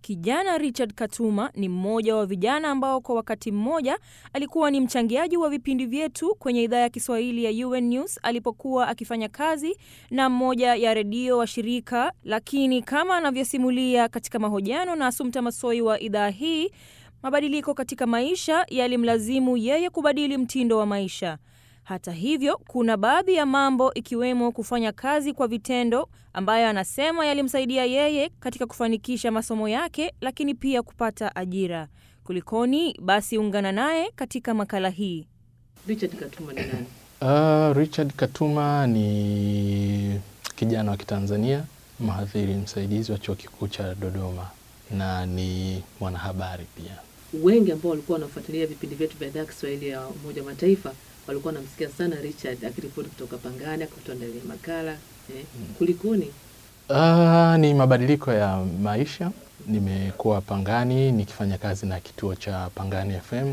Kijana Richard Katuma ni mmoja wa vijana ambao kwa wakati mmoja alikuwa ni mchangiaji wa vipindi vyetu kwenye idhaa ya Kiswahili ya UN News alipokuwa akifanya kazi na mmoja ya redio wa shirika, lakini kama anavyosimulia katika mahojiano na Asumta Masoi wa idhaa hii, mabadiliko katika maisha yalimlazimu yeye kubadili mtindo wa maisha. Hata hivyo, kuna baadhi ya mambo ikiwemo kufanya kazi kwa vitendo ambayo anasema yalimsaidia yeye katika kufanikisha masomo yake, lakini pia kupata ajira. Kulikoni? Basi ungana naye katika makala hii. Richard Katuma ni nani? Uh, Richard Katuma ni kijana wa Kitanzania, mhadhiri msaidizi wa chuo kikuu cha Dodoma na ni mwanahabari pia. Wengi ambao walikuwa wanafuatilia vipindi vyetu vya idhaa ya Kiswahili ya Umoja wa Mataifa walikuwa wanamsikia sana Richard akiripoti kutoka Pangani, akituandalia makala eh. Kulikoni? Uh, ni mabadiliko ya maisha. Nimekuwa Pangani nikifanya kazi na kituo cha Pangani FM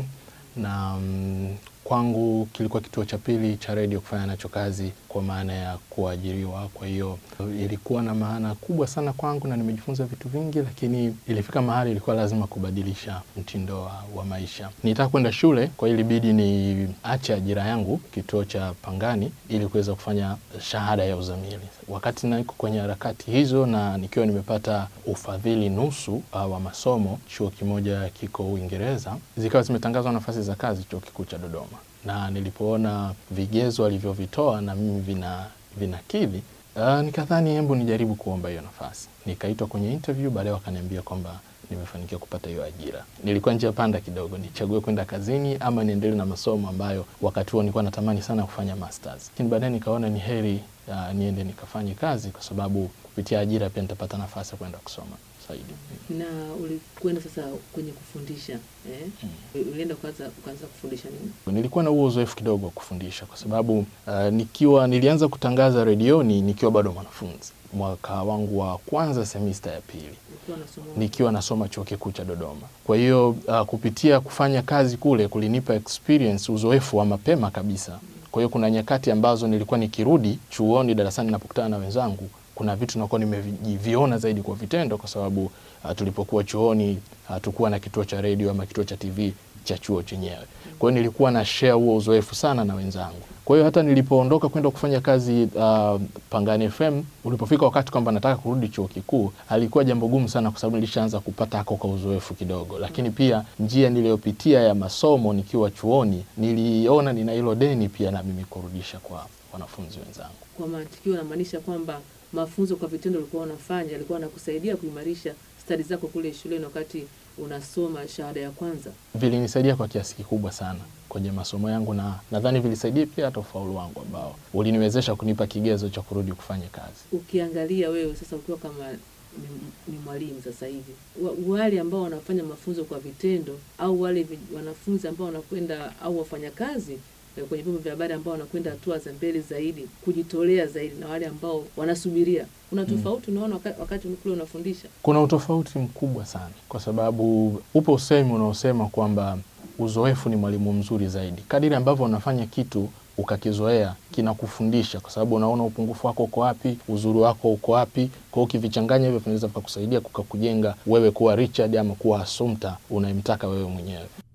na mm, kwangu kilikuwa kituo cha pili cha redio kufanya nacho kazi kwa maana ya kuajiriwa. Kwa hiyo ilikuwa na maana kubwa sana kwangu na nimejifunza vitu vingi, lakini ilifika mahali ilikuwa lazima kubadilisha mtindo wa, wa maisha. Nitaka kwenda shule, kwa hiyo ilibidi niache ajira yangu kituo cha Pangani ili kuweza kufanya shahada ya uzamili. Wakati niko kwenye harakati hizo na nikiwa nimepata ufadhili nusu uh, wa masomo, chuo kimoja kiko Uingereza, zikawa zimetangazwa nafasi za kazi chuo kikuu cha Dodoma na nilipoona vigezo alivyovitoa na mimi vina vinakidhi, uh, nikadhani hembu nijaribu kuomba hiyo nafasi. Nikaitwa kwenye interview, baadaye wakaniambia kwamba nimefanikiwa kupata hiyo ajira. Nilikuwa njia panda kidogo, nichague kwenda kazini ama niendelee na masomo ambayo wakati huo nilikuwa natamani sana kufanya masters, lakini baadaye nikaona ni heri uh, niende nikafanye kazi, kwa sababu kupitia ajira pia nitapata nafasi ya kwenda kusoma zaidi. Na ulikwenda sasa kwenye kufundisha eh? Ulienda kwanza ukaanza kufundisha nini? Nilikuwa na huo uzoefu kidogo wa kufundisha kwa sababu uh, nikiwa nilianza kutangaza redioni nikiwa bado mwanafunzi mwaka wangu wa kwanza semista ya pili Ulikuwa unasoma nikiwa nasoma chuo kikuu cha Dodoma. Kwa hiyo uh, kupitia kufanya kazi kule kulinipa experience, uzoefu wa mapema kabisa. Kwa hiyo kuna nyakati ambazo nilikuwa nikirudi chuoni darasani napokutana na wenzangu kuna vitu nakuwa nimeviona zaidi kwa vitendo, kwa sababu uh, tulipokuwa chuoni hatukuwa uh, na kituo cha redio ama kituo cha TV cha chuo chenyewe. Kwa hiyo nilikuwa na share huo uzoefu sana na wenzangu. Kwa hiyo hata nilipoondoka kwenda kufanya kazi uh, Pangani FM, ulipofika wakati kwamba nataka kurudi chuo kikuu, alikuwa jambo gumu sana, kwa sababu nilishaanza kupata hako kwa uzoefu kidogo, lakini pia njia niliyopitia ya masomo nikiwa chuoni, niliona nina hilo deni pia na mimi kurudisha kwa wanafunzi wenzangu. kwa mantikio, unamaanisha kwamba mafunzo kwa vitendo ulikuwa unafanya alikuwa anakusaidia kuimarisha stadi zako kule shuleni wakati unasoma shahada ya kwanza. Vilinisaidia kwa kiasi kikubwa sana kwenye masomo yangu, na nadhani vilisaidia pia hata ufaulu wangu ambao uliniwezesha kunipa kigezo cha kurudi kufanya kazi. Ukiangalia wewe sasa ukiwa kama ni, ni mwalimu sasa hivi, wa- wale ambao wanafanya mafunzo kwa vitendo au wale vi- wanafunzi ambao wanakwenda au wafanyakazi eh, kwenye vyombo vya habari ambao wanakwenda hatua za mbele zaidi, kujitolea zaidi, na wale ambao wanasubiria, kuna tofauti unaona wakati, wakati kule unafundisha? Kuna utofauti mkubwa sana, kwa sababu upo usemi unaosema kwamba uzoefu ni mwalimu mzuri zaidi. Kadiri ambavyo unafanya kitu ukakizoea, kinakufundisha kwa sababu unaona upungufu wako uko wapi, uzuri wako uko wapi. Kwa hiyo ukivichanganya hivyo vinaweza vikakusaidia kukakujenga wewe kuwa Richard ama kuwa Assumpta unayemtaka wewe mwenyewe.